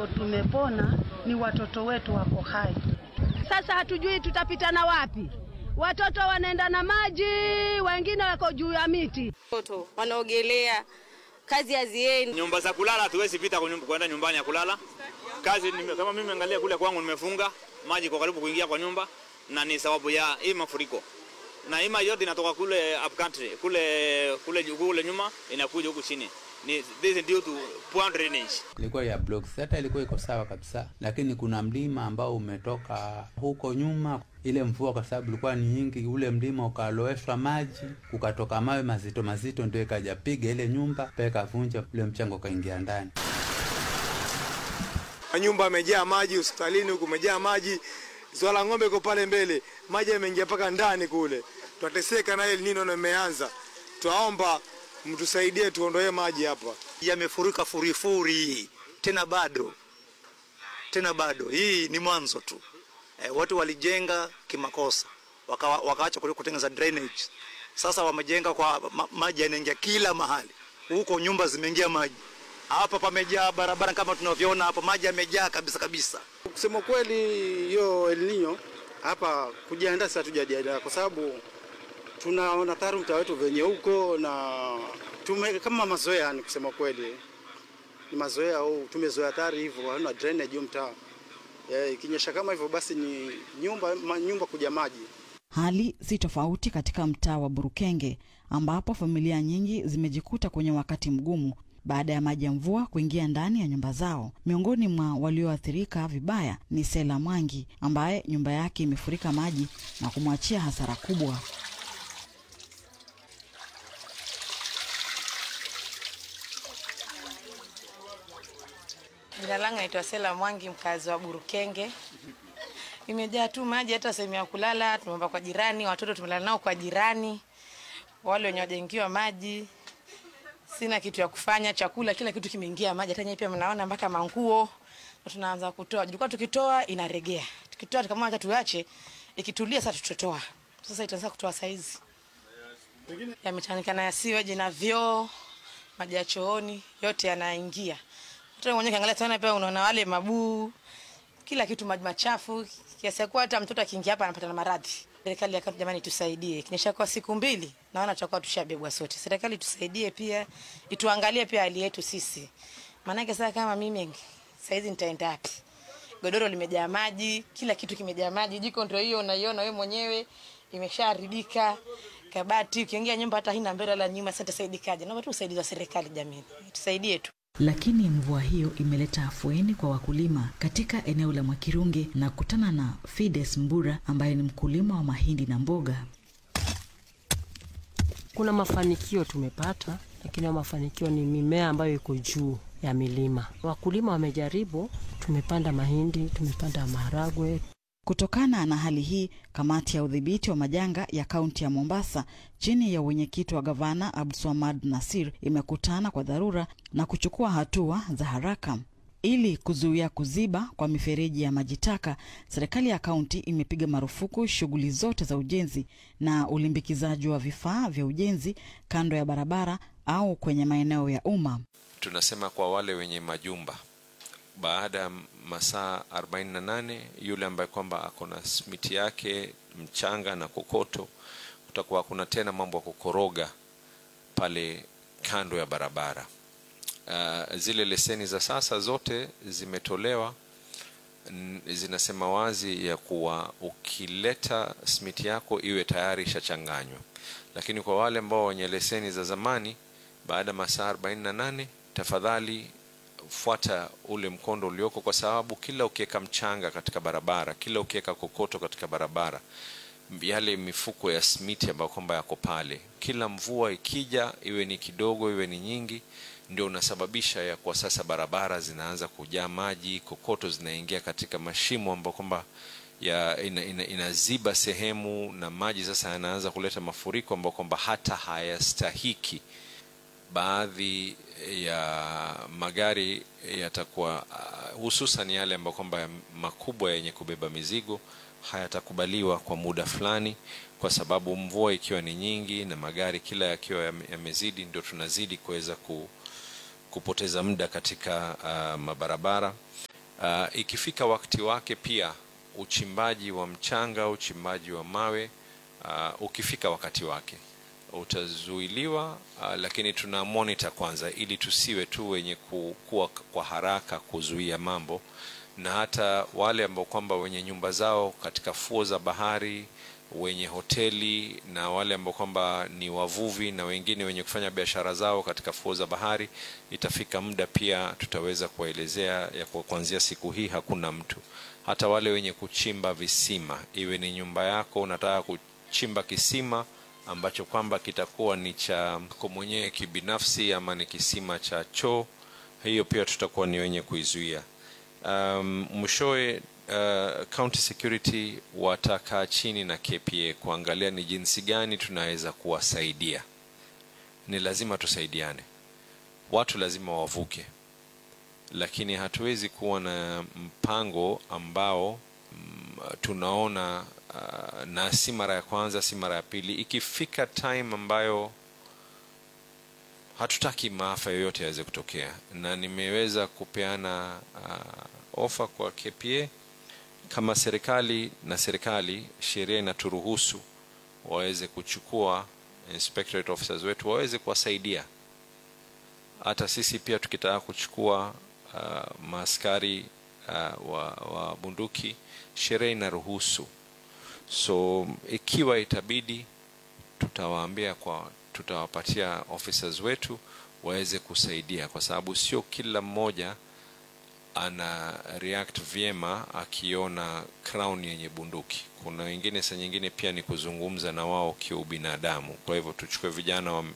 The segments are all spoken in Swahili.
ambao tumepona ni watoto wetu wako hai. Sasa hatujui tutapitana wapi. Watoto wanaenda na maji, wengine wako juu ya miti. Watoto wanaogelea, kazi haziendi. Nyumba za kulala hatuwezi pita kwenda nyumbani ya kulala. Kazi nime, kama mimi angalia kule kwangu nimefunga maji kwa karibu kuingia kwa nyumba, na ni sababu ya hii mafuriko, na hii maji yote inatoka kule up country kule kule kule nyuma inakuja huku chini ni this is due to poor drainage. Ilikuwa ya blocks, hata ilikuwa iko sawa kabisa, lakini kuna mlima ambao umetoka huko nyuma. Ile mvua kwa sababu ilikuwa ni nyingi, ule mlima ukaloweshwa maji, ukatoka mawe mazito mazito, ndio ikajapiga ile nyumba peka ikavunja, ule mchango ukaingia ndani. Nyumba amejaa maji, hospitalini huku umejaa maji, swala ng'ombe iko pale mbele, maji yameingia mpaka ndani kule, twateseka na El Nino na imeanza. Twaomba mtusaidie tuondoe maji hapa, yamefurika furifuri tena bado tena bado. Hii ni mwanzo tu. E, watu walijenga kimakosa waka, wakaacha kutengeneza drainage. Sasa wamejenga kwa ma, maji yanaingia kila mahali, huko nyumba zimeingia maji, hapa pamejaa barabara kama tunavyoona hapa, maji yamejaa kabisa kabisa. Kusema kweli, hiyo El Nino hapa kujiandaa, sasa tujajiandaa kwa sababu tunaona tayari mtaa wetu venye huko na tume kama mazoea, ni kusema kweli ni mazoea au tumezoea tayari hivyo, hatuna drainage mtaa. Ikinyesha kama hivyo, basi ni nyumba ma, nyumba kuja maji. Hali si tofauti katika mtaa wa Burukenge ambapo familia nyingi zimejikuta kwenye wakati mgumu baada ya maji ya mvua kuingia ndani ya nyumba zao. Miongoni mwa walioathirika vibaya ni Sela Mwangi ambaye nyumba yake imefurika maji na kumwachia hasara kubwa. Jina langu naitwa Sela Mwangi, mkazi wa Burukenge. Imejaa tu maji, hata sehemu ya kulala tumeomba kwa jirani, watoto tumelala nao kwa jirani, wale wenye wajengiwa maji. Sina kitu ya kufanya, chakula kila kitu kimeingia maji, hata nyinyi pia mnaona mpaka manguo tunaanza kutoa. Tulikuwa tukitoa inaregea, tukitoa tukamwona hata tuache, ikitulia sasa tutotoa. Sasa itaanza kutoa saizi, yamechanganyikana ya siweji na vyoo, maji ya chooni yote yanaingia hata mwenyewe kiangalia tena pia unaona wale mabuu, kila kitu maji machafu, kiasi ya kuwa hata mtoto akiingia hapa anapata na maradhi. Serikali ya kaunti, jamani, tusaidie. Kinyesha kwa siku mbili, naona tutakuwa tushabebwa sote. Serikali tusaidie pia, ituangalie pia hali yetu sisi, maanake sasa kama mimi saizi nitaenda wapi? Godoro limejaa maji, kila kitu kimejaa maji, jiko ndio hiyo unaiona wewe mwenyewe imeshaharibika kabati, ukiingia nyumba hata haina mbele wala nyuma. Sasa tusaidikaje? Naomba tu usaidizi wa serikali, jamani, tusaidie tu. Lakini mvua hiyo imeleta afueni kwa wakulima katika eneo la Mwakirunge na kutana na Fides Mbura ambaye ni mkulima wa mahindi na mboga. Kuna mafanikio tumepata, lakini mafanikio ni mimea ambayo iko juu ya milima. Wakulima wamejaribu, tumepanda mahindi, tumepanda maharagwe. Kutokana na hali hii, kamati ya udhibiti wa majanga ya kaunti ya Mombasa chini ya uwenyekiti wa gavana Abdulswamad Nasir imekutana kwa dharura na kuchukua hatua za haraka ili kuzuia kuziba kwa mifereji ya maji taka. Serikali ya kaunti imepiga marufuku shughuli zote za ujenzi na ulimbikizaji wa vifaa vya ujenzi kando ya barabara au kwenye maeneo ya umma. Tunasema kwa wale wenye majumba baada ya masaa 48 yule ambaye kwamba ako na smiti yake mchanga na kokoto, kutakuwa kuna tena mambo ya kukoroga pale kando ya barabara. Uh, zile leseni za sasa zote zimetolewa, zinasema wazi ya kuwa ukileta smiti yako iwe tayari ishachanganywa, lakini kwa wale ambao wenye leseni za zamani, baada ya masaa 48 tafadhali fuata ule mkondo ulioko, kwa sababu kila ukiweka mchanga katika barabara, kila ukiweka kokoto katika barabara, yale mifuko ya smiti ambayo kwamba yako pale, kila mvua ikija, iwe ni kidogo iwe ni nyingi, ndio unasababisha ya kwa sasa barabara zinaanza kujaa maji, kokoto zinaingia katika mashimo ambayo kwamba ya ina, ina, inaziba sehemu na maji sasa yanaanza kuleta mafuriko ambayo kwamba hata hayastahiki baadhi ya magari yatakuwa uh, hususan yale ambayo kwamba makubwa yenye kubeba mizigo hayatakubaliwa kwa muda fulani, kwa sababu mvua ikiwa ni nyingi na magari kila yakiwa yamezidi, ndio tunazidi kuweza ku, kupoteza muda katika uh, mabarabara Uh, ikifika wakati wake pia uchimbaji wa mchanga, uchimbaji wa mawe uh, ukifika wakati wake utazuiliwa, uh, lakini tuna monitor kwanza, ili tusiwe tu wenye kuwa kwa haraka kuzuia mambo, na hata wale ambao kwamba wenye nyumba zao katika fuo za bahari, wenye hoteli na wale ambao kwamba ni wavuvi na wengine wenye kufanya biashara zao katika fuo za bahari, itafika muda pia tutaweza kuwaelezea ya kwa kuanzia siku hii hakuna mtu. Hata wale wenye kuchimba visima, iwe ni nyumba yako unataka kuchimba kisima ambacho kwamba kitakuwa ni cha kwa mwenyewe kibinafsi ama ni kisima cha choo, hiyo pia tutakuwa ni wenye kuizuia. Um, mwishowe uh, county security watakaa chini na KPA kuangalia ni jinsi gani tunaweza kuwasaidia. Ni lazima tusaidiane, watu lazima wavuke, lakini hatuwezi kuwa na mpango ambao mm, tunaona uh, na si mara ya kwanza, si mara ya pili. Ikifika time ambayo hatutaki maafa yoyote yaweze kutokea, na nimeweza kupeana uh, ofa kwa KPA kama serikali na serikali, sheria inaturuhusu waweze kuchukua inspectorate officers wetu waweze kuwasaidia. Hata sisi pia tukitaka kuchukua uh, maaskari uh, wa, wa bunduki, sheria inaruhusu. So ikiwa itabidi, tutawaambia kwa tutawapatia officers wetu waweze kusaidia, kwa sababu sio kila mmoja ana react vyema akiona crown yenye bunduki. Kuna wengine saa nyingine pia ni kuzungumza na wao kiubinadamu. Kwa hivyo tuchukue vijana wa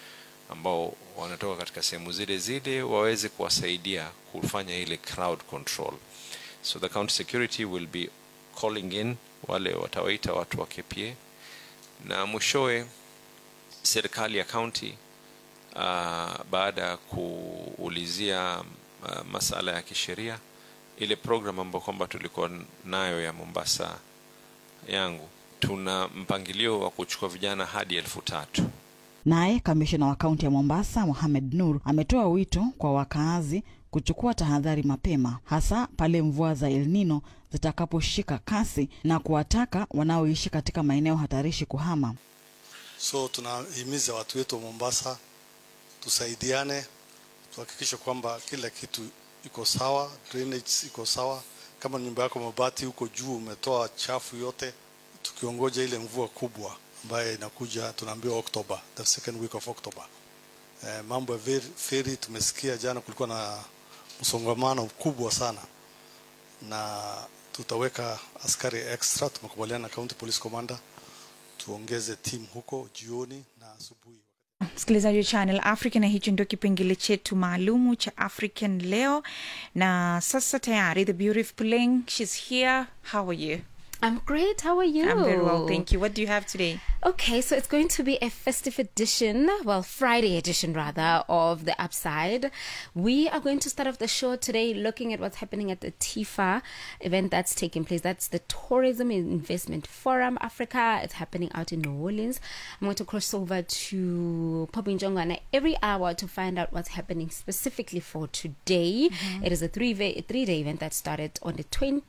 ambao wanatoka katika sehemu zile zile waweze kuwasaidia kufanya ile crowd control. So the county security will be calling in wale watawaita watu wa KPA na mwishowe serikali ya county uh, baada ya kuulizia uh, masala ya kisheria ile program ambayo kwamba tulikuwa nayo ya Mombasa yangu, tuna mpangilio wa kuchukua vijana hadi elfu tatu. Naye kamishina wa kaunti ya Mombasa Mohamed Nur ametoa wito kwa wakaazi kuchukua tahadhari mapema, hasa pale mvua za El Nino zitakaposhika kasi na kuwataka wanaoishi katika maeneo hatarishi kuhama. So tunahimiza watu wetu wa Mombasa tusaidiane, tuhakikishe kwamba kila kitu iko sawa, drainage iko sawa. Kama nyumba yako mabati huko juu umetoa chafu yote, tukiongoja ile mvua kubwa ambayo inakuja, tunaambiwa October, the second week of October. Eh, mambo ya feri- feri tumesikia jana kulikuwa na msongamano mkubwa sana, na tutaweka askari extra. Tumekubaliana na county police commander tuongeze timu huko jioni na asubuhi. msikilizaji wa channel africa na hicho ndio kipengele chetu maalumu cha african leo na sasa tayari the beautiful pulling shes here how are you I'm great. How are you? i'm very well thank you what do you have today Okay, so it's going to be a festive edition, well, Friday edition rather, of The Upside. We are going to start off the show today looking at what's happening at the TIFA event that's taking place. That's the Tourism Investment Forum Africa. It's happening out in New Orleans. I'm going to cross over to Popinjongana every hour to find out what's happening specifically for today. Mhm. It is a three three day event that started on the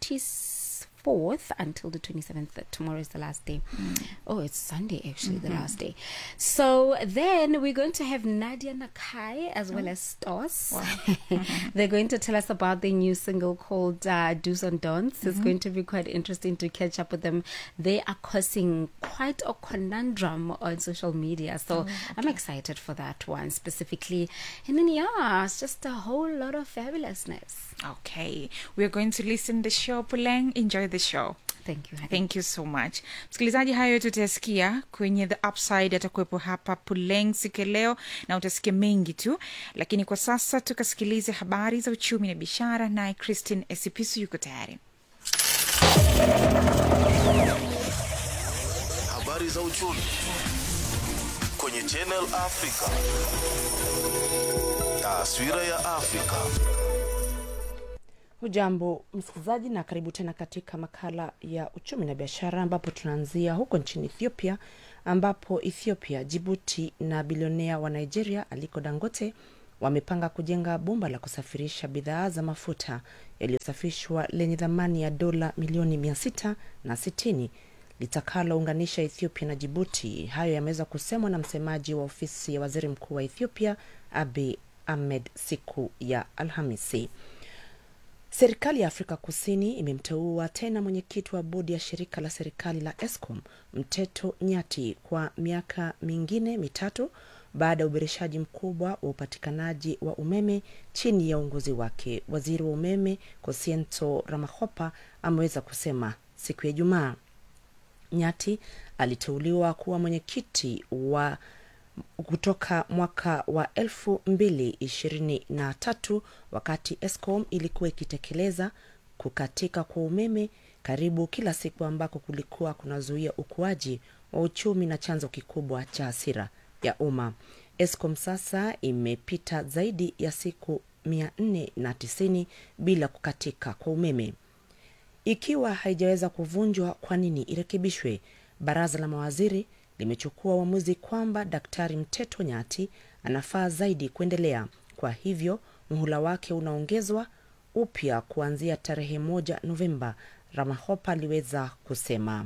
24th until the 27th. Tomorrow is the last day. Oh, it's Sunday actually, the Mhm. last day. So then we're going to have Nadia Nakai as well as Stos. They're going to tell us about their new single called uh, Do's and Don'ts. It's Mhm. going to be quite interesting to catch up with them. They are causing quite a conundrum on social media. So Oh, I'm excited for that one specifically. And then, yeah, it's just a whole lot of fabulousness. okay we're going to listen the show puleng enjoy the show thank you thank you so much msikilizaji hayo yote utayasikia kwenye the upside atakuwepo hapa puleng siku ya leo na utasikia mengi tu lakini kwa sasa tukasikilize habari za uchumi na biashara naye christine esipisu yuko tayari Habari za uchumi kwenye Channel Africa. Taswira ya Afrika. Hujambo msikilizaji, na karibu tena katika makala ya uchumi na biashara, ambapo tunaanzia huko nchini Ethiopia, ambapo Ethiopia, Jibuti na bilionea wa Nigeria Aliko Dangote wamepanga kujenga bomba la kusafirisha bidhaa za mafuta yaliyosafishwa lenye thamani ya dola milioni mia sita na sitini litakalounganisha Ethiopia na Jibuti. Hayo yameweza kusemwa na msemaji wa ofisi ya waziri mkuu wa Ethiopia Abiy Ahmed siku ya Alhamisi. Serikali ya Afrika Kusini imemteua tena mwenyekiti wa bodi ya shirika la serikali la Eskom Mteto Nyati kwa miaka mingine mitatu baada ya uboreshaji mkubwa wa upatikanaji wa umeme chini ya uongozi wake. Waziri wa umeme Kosiento Ramahopa ameweza kusema siku ya Ijumaa. Nyati aliteuliwa kuwa mwenyekiti wa kutoka mwaka wa elfu mbili ishirini na tatu wakati Eskom ilikuwa ikitekeleza kukatika kwa umeme karibu kila siku ambako kulikuwa kunazuia ukuaji wa uchumi na chanzo kikubwa cha hasira ya umma. Eskom sasa imepita zaidi ya siku mia nne na tisini bila kukatika kwa umeme. Ikiwa haijaweza kuvunjwa, kwa nini irekebishwe? Baraza la mawaziri limechukua uamuzi kwamba Daktari Mteto Nyati anafaa zaidi kuendelea. Kwa hivyo muhula wake unaongezwa upya kuanzia tarehe moja Novemba, Ramahopa aliweza kusema.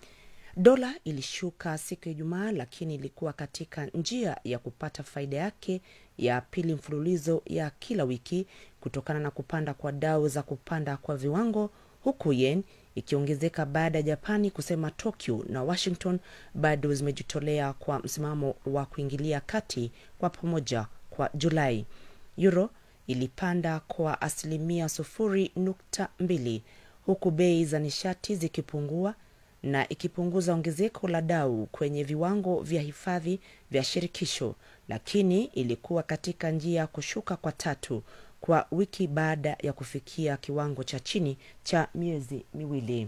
Dola ilishuka siku ya Ijumaa, lakini ilikuwa katika njia ya kupata faida yake ya pili mfululizo ya kila wiki kutokana na kupanda kwa dau za kupanda kwa viwango, huku yen ikiongezeka baada ya Japani kusema Tokyo na Washington bado zimejitolea kwa msimamo wa kuingilia kati kwa pamoja kwa Julai. Euro ilipanda kwa asilimia sufuri nukta mbili huku bei za nishati zikipungua na ikipunguza ongezeko la dau kwenye viwango vya hifadhi vya shirikisho, lakini ilikuwa katika njia ya kushuka kwa tatu kwa wiki baada ya kufikia kiwango cha chini cha miezi miwili.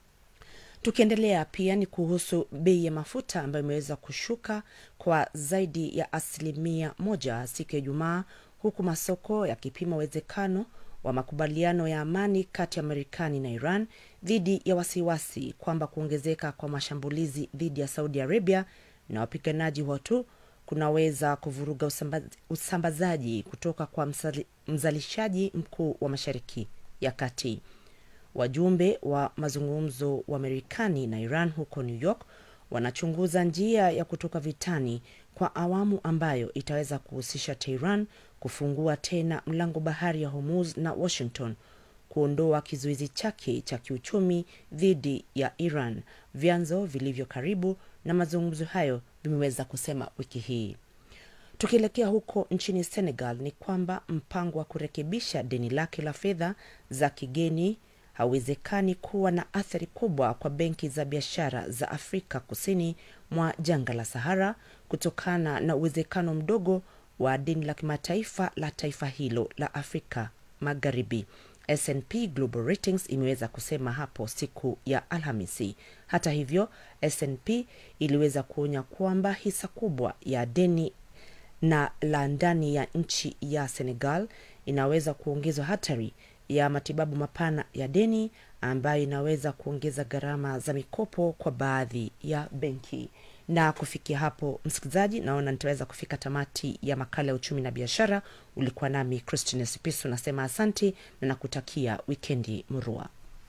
Tukiendelea pia ni kuhusu bei ya mafuta ambayo imeweza kushuka kwa zaidi ya asilimia moja siku ya Ijumaa, huku masoko yakipima uwezekano wa makubaliano ya amani kati ya Marekani na Iran dhidi ya wasiwasi kwamba kuongezeka kwa mashambulizi dhidi ya Saudi Arabia na wapiganaji Hutu kunaweza kuvuruga usambaz, usambazaji kutoka kwa msali, mzalishaji mkuu wa Mashariki ya Kati. Wajumbe wa mazungumzo wa Marekani na Iran huko New York wanachunguza njia ya kutoka vitani kwa awamu ambayo itaweza kuhusisha Tehran kufungua tena mlango bahari ya Hormuz na Washington kuondoa kizuizi chake cha kiuchumi dhidi ya Iran. Vyanzo vilivyo karibu na mazungumzo hayo vimeweza kusema wiki hii. Tukielekea huko nchini Senegal ni kwamba mpango wa kurekebisha deni lake la fedha za kigeni hauwezekani kuwa na athari kubwa kwa benki za biashara za Afrika kusini mwa jangwa la Sahara kutokana na uwezekano mdogo wa deni la kimataifa la taifa hilo la Afrika Magharibi. S&P Global Ratings imeweza kusema hapo siku ya Alhamisi. Hata hivyo, S&P iliweza kuonya kwamba hisa kubwa ya deni na la ndani ya nchi ya Senegal inaweza kuongezwa hatari ya matibabu mapana ya deni ambayo inaweza kuongeza gharama za mikopo kwa baadhi ya benki. Na kufikia hapo, msikilizaji, naona nitaweza kufika tamati ya makala ya uchumi na biashara. Ulikuwa nami Christine Sipisu, nasema asanti na nakutakia wikendi murua.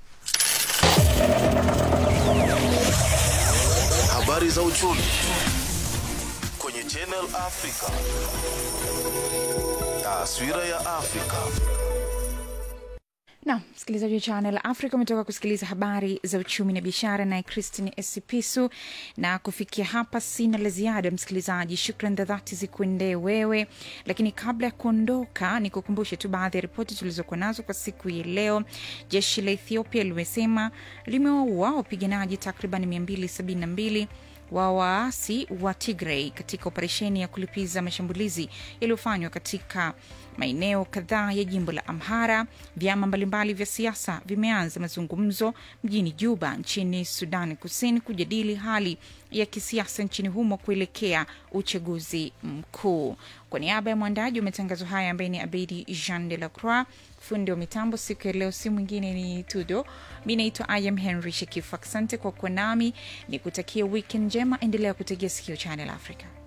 Habari za uchumi kwenye Channel Africa. Taswira ya Afrika. na msikilizaji wa Channel Africa umetoka kusikiliza habari za uchumi na biashara naye Christine Esipisu. Na kufikia hapa sina la ziada, msikilizaji. Shukran za dhati zikuendee wewe, lakini kabla ya kuondoka, ni kukumbushe tu baadhi ya ripoti tulizokuwa nazo kwa siku ya leo. Jeshi la Ethiopia limesema limewaua wapiganaji takriban 272 wa waasi wa Tigray katika operesheni ya kulipiza mashambulizi yaliyofanywa katika maeneo kadhaa ya jimbo la Amhara. Vyama mbalimbali vya siasa vimeanza mazungumzo mjini Juba nchini Sudan Kusini kujadili hali ya kisiasa nchini humo kuelekea uchaguzi mkuu. Kwa niaba ya mwandaji wa matangazo haya ambaye ni Abedi Jean de la Croix, fundi wa mitambo siku ya leo si mwingine ni Tudo. Mi naitwa Ayam Henry Shekifu. Asante kwa kuwa nami, ni kutakia wikendi njema. Endelea kutegea sikio Channel Africa.